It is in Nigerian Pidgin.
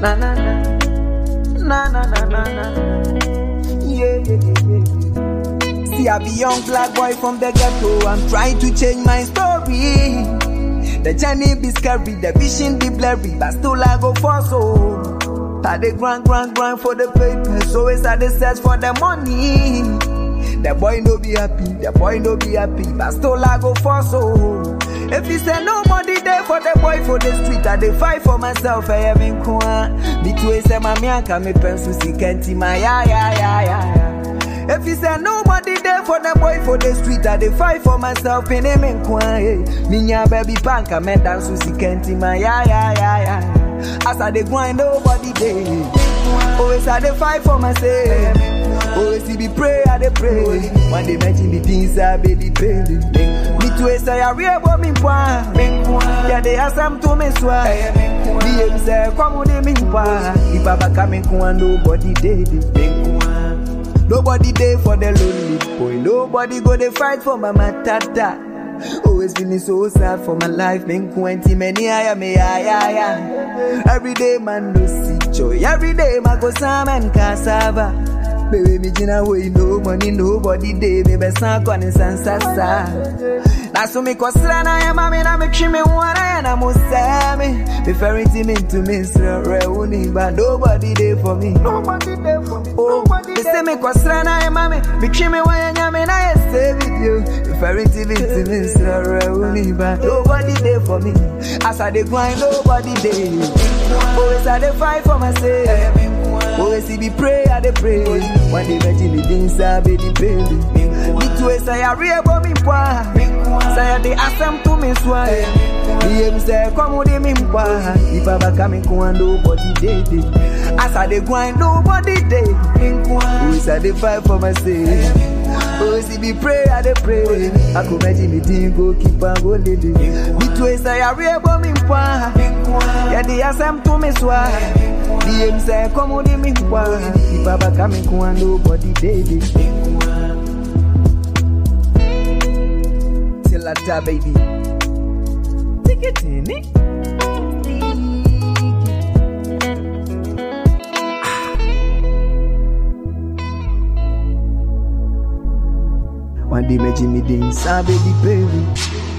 Na na na. Na na na na na. Yeah, yeah, yeah, yeah. See, I be young black boy from the ghetto. I'm trying to change my story. The journey be scary, the vision be blurry, but still I go for so. I dey grind, grind, grind for the papers, always I dey search for the money. The boy no be happy, the boy no be happy, but still I go for so. If he say nobody there for the boy for the street, I dey fight for myself, I am in kwa. Me too, say my mianka, me pencil, see kenti, my ya, ya, ya, ya, ya. If he say nobody there for the boy for the street, I dey fight for myself in him in kwa. Minya baby panka, me dance with kenti, my ya ya ya ya. As I dey grind, nobody there. Always I dey fight for myself. Always he be pray, I dey pray. One day mention the things I baby pay. Me too say I real but me kwa. Yeah, they ask them to me swa. Me him say come with me kwa. If I back me kwa, nobody there. Nobody there for the lonely boy. Nobody go they fight for my matata. Always feeling so sad for my life. Been twenty many I am me ya ya ya. Every day man no see joy. Every day man go sam and cassava. Baby me jina way no money nobody day. Me be san kwa ni san sasa. Na so me kosra na ya mami na me chime wana na musame. Me ferry team into me sra reuni but nobody there for me. Nobody there for me. Oh, they say me kosra na ya mami. Me chime wana nyame na ya save it you. Me ferry team into me sra reuni but nobody there for me. As I dey grind nobody there. Always I dey fight for myself. Always he be pray, I dey pray. One day imagine the things I be the baby. Me too say I real but me kwa. Say I dey ask them to me swa. Me him say come with me kwa. If I back me kwa nobody dey dey. As I dey grind nobody dey. Always I dey fight for myself. Always he be pray, I dey pray. I could imagine the thing go keep on go lady. Me too say I real but me kwa. Yeah, they ask them to me swa. Me him say come with me kwa. If I back me kwa nobody dey dey. Till I die, baby. Take it in it. One day, me Jimmy Dean, baby, baby.